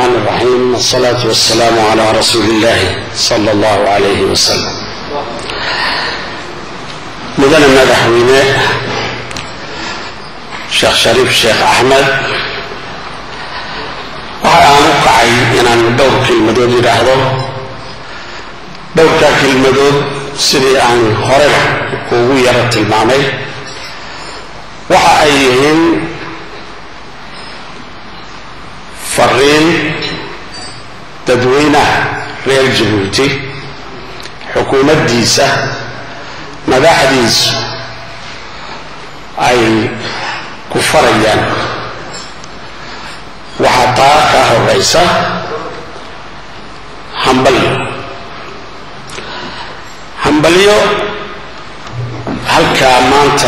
الرحمن الرحيم والصلاة والسلام على رسول الله صلى الله عليه وسلم mudane madaxweyne sheekh shariif sheekh axmed waxa aan u kacay inaan dhowr kelmadood yidhaahdo dhowrkaa kelmadood sidii aan horeba ugu yaro tilmaamay waxa ay yihiin fariin dadweynaha reer jabuuti xukuumaddiisa madaxdiisu ay ku farayaan waxaa taa ka horeysa hambalyo hambalyo halkaa maanta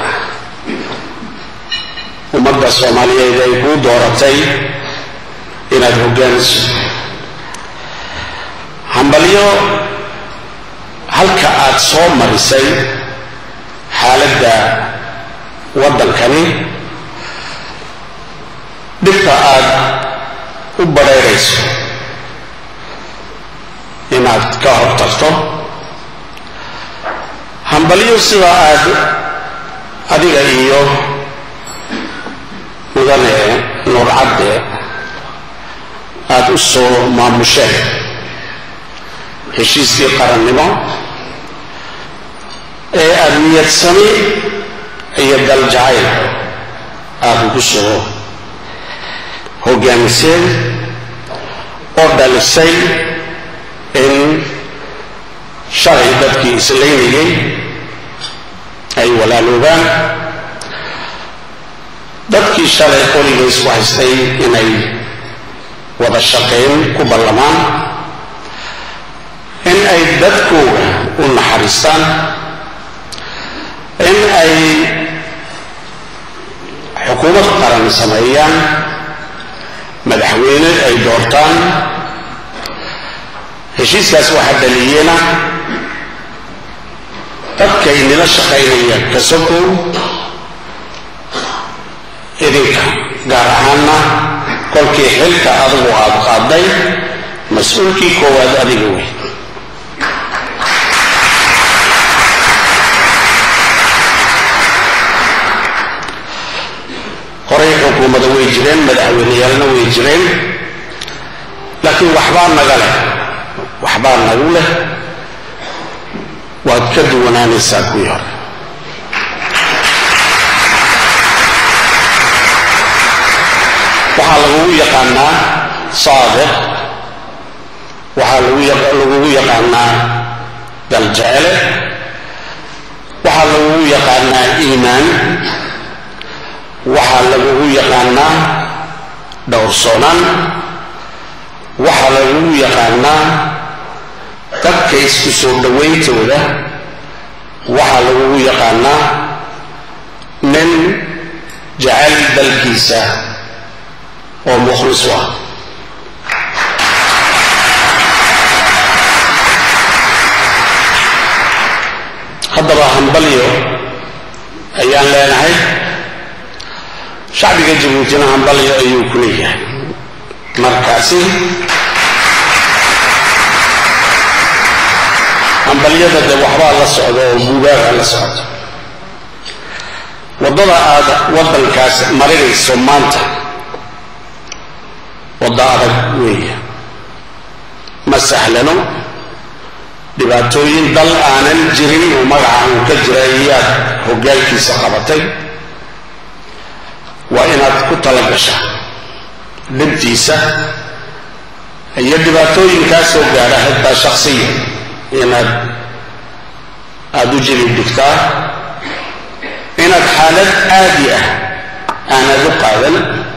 ummadda soomaaliyeed ay kuu dooratay inaad hogaamiso hambalyo halka aad soo marisay xaaladda waddankani dhibta aad u badhayrayso inaad ka hortagto hambalyo sida aad adiga iyo mudane nuurcadde aada u soo maamusheen heshiiskii qarannimo ee aada niyadsami iyo daljacayl aada ugu soo hogaamiseen oo dhalisay in shalay dadkii islaynayay ay walaaloobaan dadkii shalay qoliga isku haystay inay wada shaqayn ku ballamaan in ay dadkooga u naxariistaan in ay xukuumad qaran sameeyaan madaxweyne ay doortaan heshiiskaas waxaa dhaliyena dadkay nila shaqaynaya kasokow idinka gaar ahaanna kolkii xilka adigu aad qaaday mas-uulkii koowaad adiga wey horay xukuumada way jireen madaxweyneyaalna way jireen laakiin waxbaa naga leh waxbaa nagu leh waad ka duwanaanaysaa kuwii hore waxaa lagugu yaqaanaa saadiq waxaa lagugu yaqaanaa daljecele waxaa lagugu yaqaanaa iimaan waxaa lagugu yaqaanaa dhowrsoonaan waxaa lagugu yaqaanaa dadka isku soo dhowayntooda waxaa lagugu yaqaanaa nin jacayl dalkiisa oo mukhlis u ah haddaba hambalyo ayaan leenahay shacbiga jabuutina hambalyo ayuu ku leeyahay markaasi hambalyada de waxbaa la socda oo buubaaga la socda waddada aada waddankaas marinayso maanta waddo adag weeya ma sahlano dhibaatooyin dal aanan jirin oo magaca uu ka jira iyaad hoggaankiisa qabatay waa inaad ku tala gashaa dhibtiisa iyo dhibaatooyinkaa soo gaadha xitaa shaksiya inaad aada u jiri dhigtaa inaad xaalad caadi ah aanad u qaadan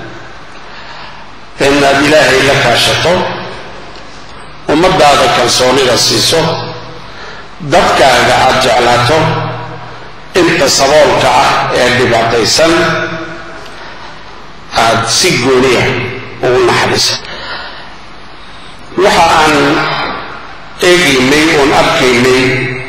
inaad ilaahay la kaashato ummadaada kalsoonida siiso dadkaaga aada jeclaato inta saboolka ah ee dhibaataysan aada si gooniya ugu naxariisa waxa aan eegaynay oon arkaynay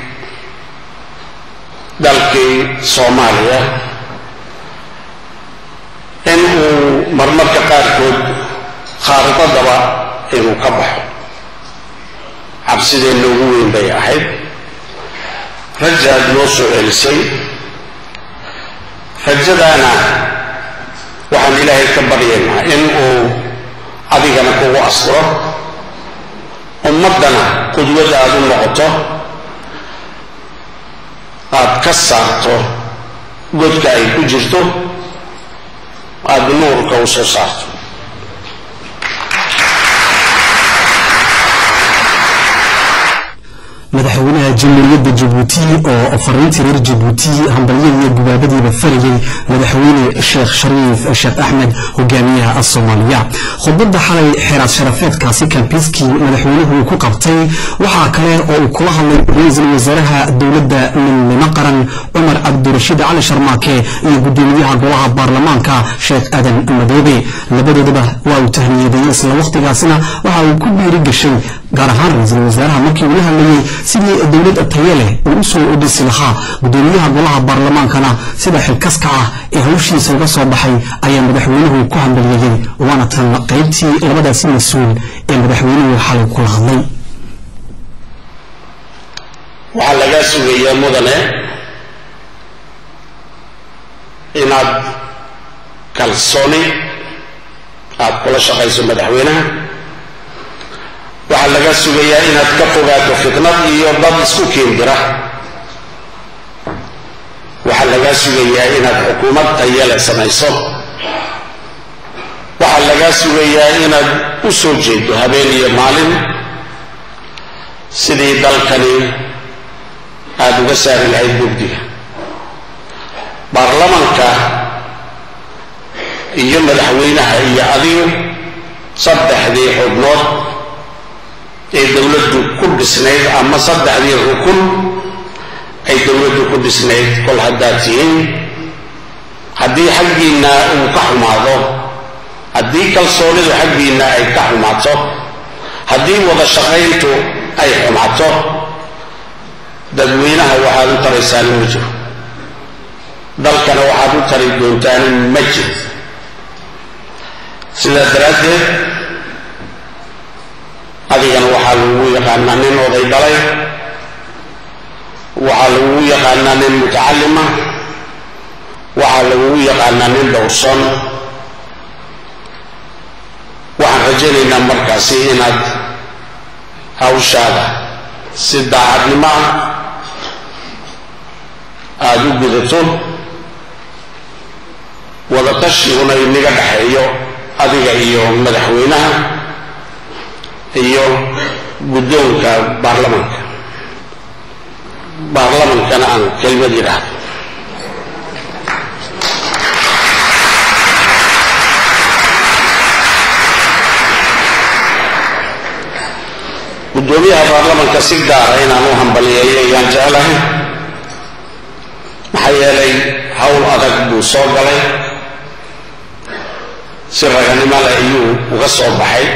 dalkii soomaaliya in uu marmarka qaarkood khaaridadaba inuu ka baxo cabsideenna ugu weyn bay ahayd rajaad noo soo celisay rajadaana waxaan ilaahay ka baryaynaa in uu adigana kugu asturo ummaddana qudwad aada u noqoto aada ka saarto godka ay ku jirto aada nuurka u soo saarto madaxweynaha jamhuuriyadda jabuuti oo fariintii reer jabuuti hambalyada iyo gubaabadiiba farayay madaxweyne sheekh shariif sheekh axmed hogaamiyaha soomaaliya khudbadda xalay xeeraad sharafeedkaasi kambiiskii madaxweynuhu uu ku qabtay waxaa kale oo uu kula hadlay ra-iisul wasaaraha dowladda midnimo qaran cumar cabdirashiid cali sharmaake iyo gudoomiyaha golaha baarlamaanka sheekh aadan madoobe labadoodaba waa uu tahniyadeeyey isla wakhtigaasina waxa uu ku dhiiri gashay gaar ahaan ra-iisul wasaaraha markii uu la hadlayey sidii dowlad taye leh uu u soo odhisi lahaa gudoomiyaha golaha baarlamaankana sida xilkaska ah ee hawshiisa uga soo baxay ayaa madaxweynuhu ku hambalyeeyey waana tan qaybtii labadaasi mas-uul ee madaxweynuhu xalay kula hadlay waxaa lagaa sugayaa mudane inaad kalsooni aada kula shaqayso madaxweynaha waxaa laga sugayaa inaad ka fogaato fitnad iyo dad isku keendira waxaa lagaa sugayaa inaad xukuumad tayale samayso waxaa lagaa sugayaa inaad u soo jeedo habeen iyo maalin sidii dalkani aada uga saari lahayd mugdiga baarlamanka iyo madaxweynaha iyo adigu saddexdii xubnood ee dowladdu ku dhisnayd ama saddexdii rukun ay dowladdu ku dhisnayd kol haddaad tihiin haddii xaggiinna uu ka xumaado haddii kalsoonidu xaggiinna ay ka xumaato haddii wada shaqayntu ay xumaato dadweynaha waxaad u taraysaan ma jiro dalkana waxaad u tari doontaan ma jiro sidaa daraaddeed adigana waxaa lagugu yaqaanaa nin oday dhalay waxaa lagugu yaqaanaa nin mutacalima waxaa lagugu yaqaanaa nin dhowrson waxaan rajaynaynaa markaasi inaad hawshaada si daacadnimo ah aada u gudato wadatashiiguna inaga dhexeeyo adiga iyo madaxweynaha iyo guddoonka baarlamanka baarlamankana aan kelmad yidhaahdo guddoomiyaha baarlamanka si gaara inaan u hambaliyeeyo ayaan jeclahay maxaa yeelay hawl adag buu soo galay si raganimo leh ayuu uga soo baxay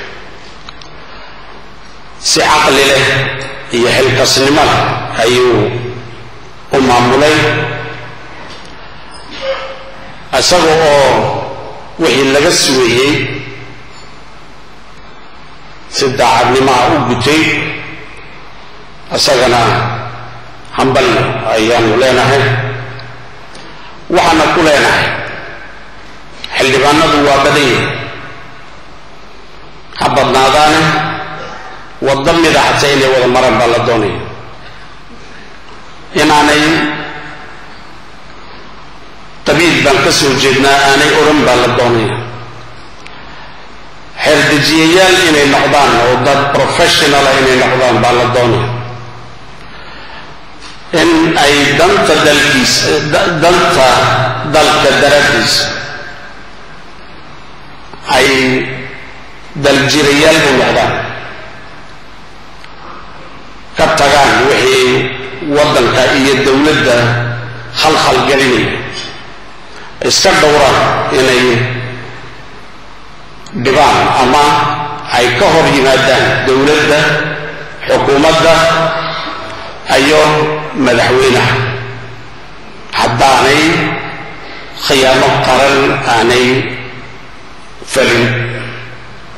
si caqli leh iyo xilkasnimo leh ayuu u maamulay isaga oo wixii laga sugayey si daacadnimaha u gutay isagana hambal ayaanu leenahay waxaana ku leenahay xildhibaanadu waa badan yihin ha badnaadaane waddo mida xataa inay wada maraan baa la doonaya inaanay qabiil baan ka soo jeednaa aanay odhan baa la doonaya xeerdejiyayaal inay noqdaan oo dad professionala inay noqdaan baa la doonaya in ay danta dalkiisa danta dalka daraaddiisa ay daljirayaal u noqdaan ka tagaan wixii waddanka iyo dowladda khalkhal gelinaya iska dhowraan inay dhibaan ama ay ka hor yimaadaan dowladda xukuumadda iyo madaxweynaha haddaanay khiyaamo qaran aanay falin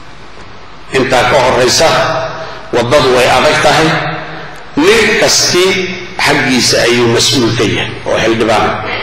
ka horraysa waddadu way adag tahay nin kasti xaggiisa ayuu mas-uul ka yahay oo xildhibaan